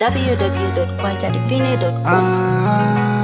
www.kwajadivine.com. Ah,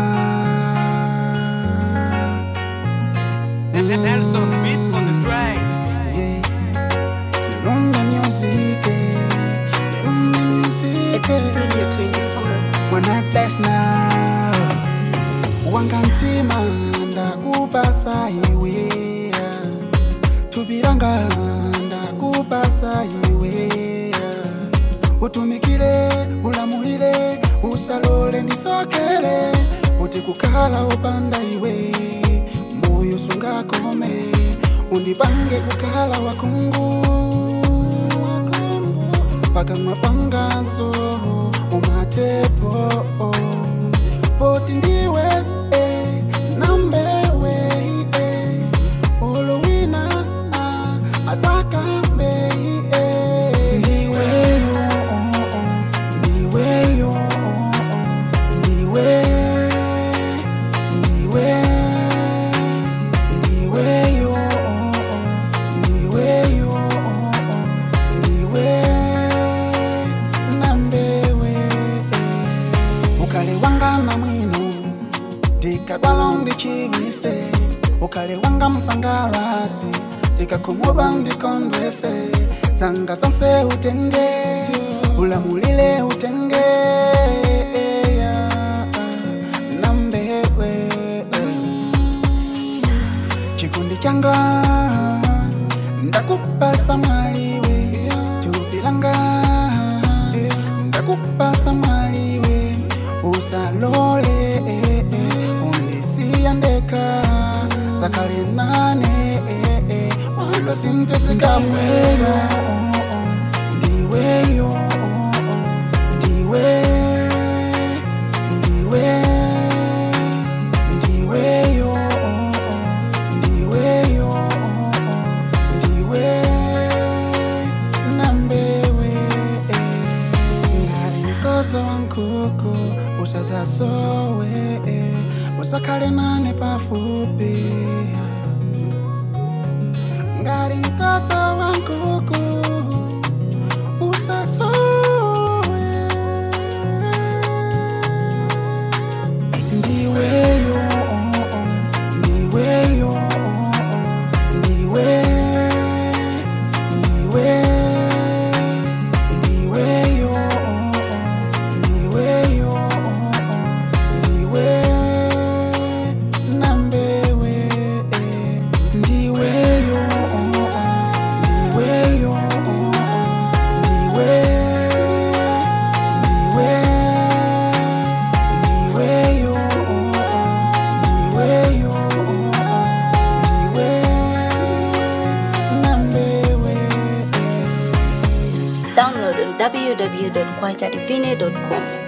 Nelson beat from the track. yeah. Melombe music, eh. Melombe music, eh. When I bless now, wangantima ndakupasa iwe tupiranga ndakupasa iwe utumikire ulamulire usalole ndisokere uti kukhala upanda iwe moyo sungakome undipange kukhala wakungu pakamwa panganso umatepo poti ndiwe eh, nambewe eh, olowina ah, azakambe eh. ndiweyo oh, oh, ndiweyo oh, oh, ndiwe ndiwe ndiweyo oh, oh, ndiweyo oh, oh, ndiwe nambewe ukale wanga na mwino ndikadwala ndichirise ukale wanga msangalasi ndikakhumudwa ndikondwese zanga zonse utenge ulamulile utenge nambewe chikundi changa ndakupasa mwaliwe tupilanga ndakupasa mwaliwe usalole undisiya ndeka zakale nane wanga sinte sikamweza ndiweyo ndiwe ndiwe ndiweyo ndiweyo ndiwe nambewe ngati mkoso wa nkhuku usazasowe usakhale nane pafupi ngati mkoso wa nkhuku usasowe ndiweyo ndiweyo ndiwe ndiwe ndiweyo ndiweyo ndiwe nambewe ndiweyo ndiweyo ndiwe ndiwe ndiweyo ndiweyo ndiwe nambewe Download on www.kwajadivine.com.